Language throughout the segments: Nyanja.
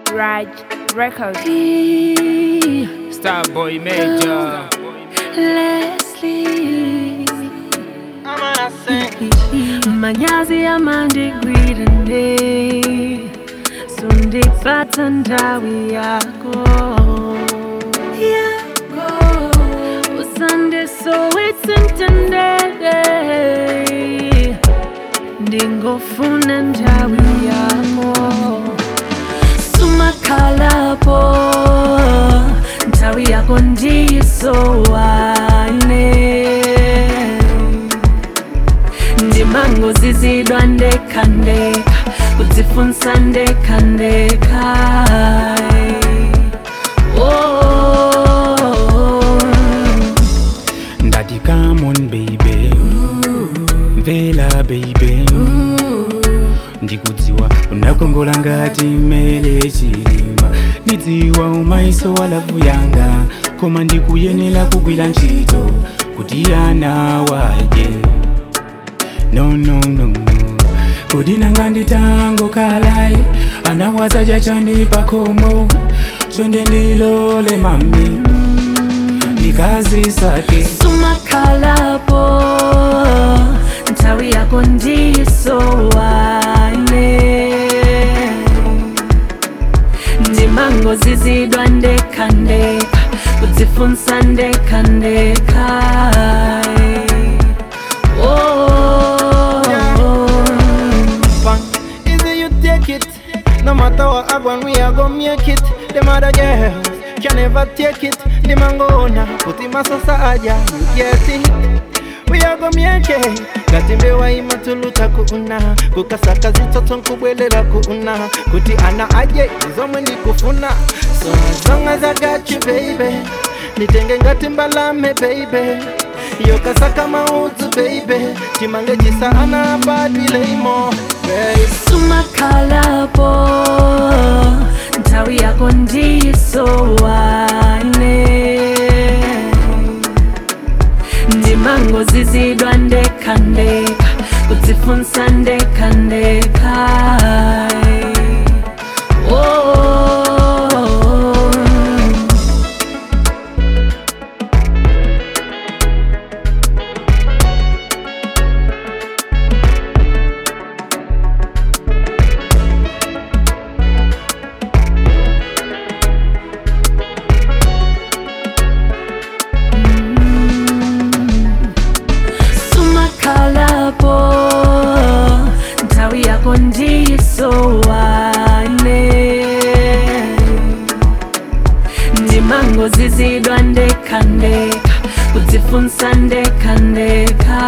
Raj Records. Starboy Major. Leslie manyazi amandigwirinde sundipata ndawi yako yako usandisowitsintendede ndingofuna ndawi yako sumakhalapo ndawi yako ndiyisowane ndimango zizidwa ndeka ndeka kudzifunsa ndeka ndeka oh. Daddy, come on, baby. Mvela, baby. ndikudziwa unakongola ngati mele chilima ndidziwa umaiso wa lavu yanga koma ndikuyenera kugwira ntchito kuti ana waje no no no no kodi nanga nditango kalai anawaza chachani pakomo chonde ndilole mami ndikazisake sumakhalapo nthawi yako ndiyisowane ndimango zizidwa ndeka ndeka kudzifunsa ndeka ndeka oh. Fun. Easy you take it. No matter what happen, we are gonna make it. Them other girls can never take it. The mangona, put him as aja, you get it. We are gonna make it. ngatimbewa imatuluta kuuna kukasaka zitoto nkubwelela kuuna kuti ana aje izomwe ndikufuna so as long as I got you baby nitenge ngati mbalame baby yokasaka maudzu baby chimange chisa ana abadwileimo baby sumakhalapo nthawi yako ndiyisowane ndimango zizidwa ndeka ndeka kudzifunsa ndeka ndeka oh. sumakhalapo nthawi yako ndiyisowane ndimango zizidwa ndeka ndeka kudzifunsa ndeka ndeka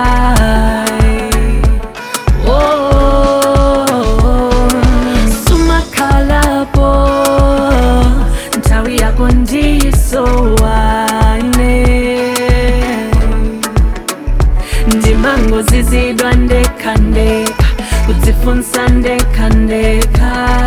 oh. sumakhalapo nthawi yako ndiyisowane ndimango zizidwa ndeka ndeka kudzifunsa ndeka ndeka